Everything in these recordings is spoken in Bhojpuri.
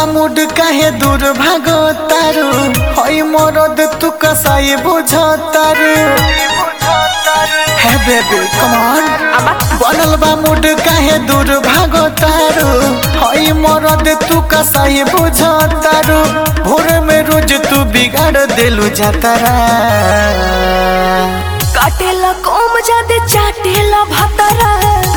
मुड काहे दूर भागो तारू हई मरद तू कसाई बुझो तारू हे बेबी कम ऑन बनल बा मुड काहे दूर भागो तारू हई मरद तू कसाई बुझो तारू भोर में रोज तू बिगाड़ देलू जातारा काटेला कोम जादे चाटेला भातारा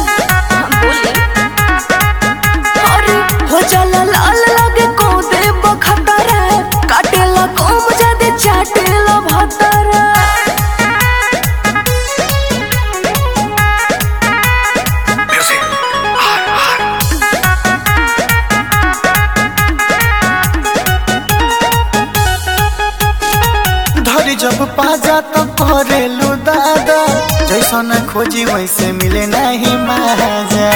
अरे हो जाला लाल लागे को दे बखतारा काटेला कोम जादे चाटेला भातारा धरी जब पाजा तो करेलू दादा जैसा न खोजी वैसे मिले नहीं माजा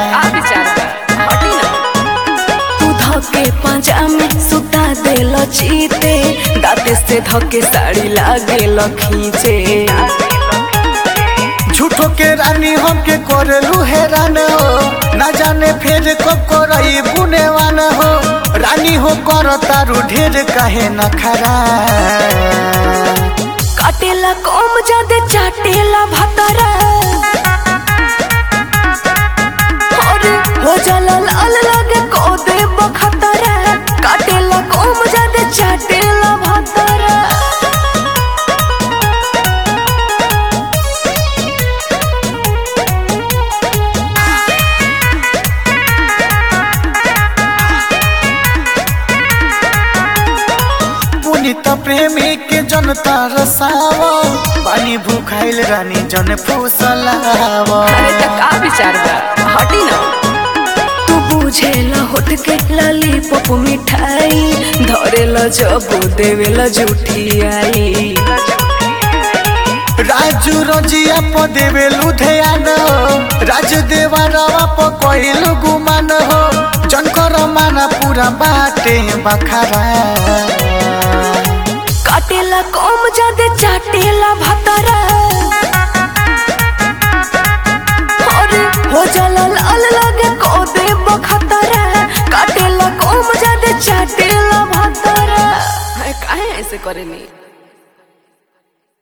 तू धके पंजा में सुता देल चीते दाते से धके साड़ी लागे खींचे झूठो के रानी हम के करेलू हैरान हो ना जाने फिर कब करई बुनेवान हो रानी हो कर तारू ढेर कहे न खरा काटेला कोम जादे चाटेला भातारा अरे हो जाला लाल लागे को दे बखतारा काटेला कोम जादे चाटेला भातारा पुनित प्रेमी के जनता रसावा पानी भूखाइल रानी जन फूसलावा अरे त का विचार बा हटी ना तू बुझेला होठ के लाली पप मिठाई धरेला जब देवेला झूठी आई राजू रजिया प देवे लुधियान हो राज देवरवा प कहिलु गुमान हो जनकर माना पूरा बाटे बखारा काटेला कम जादे चाटेला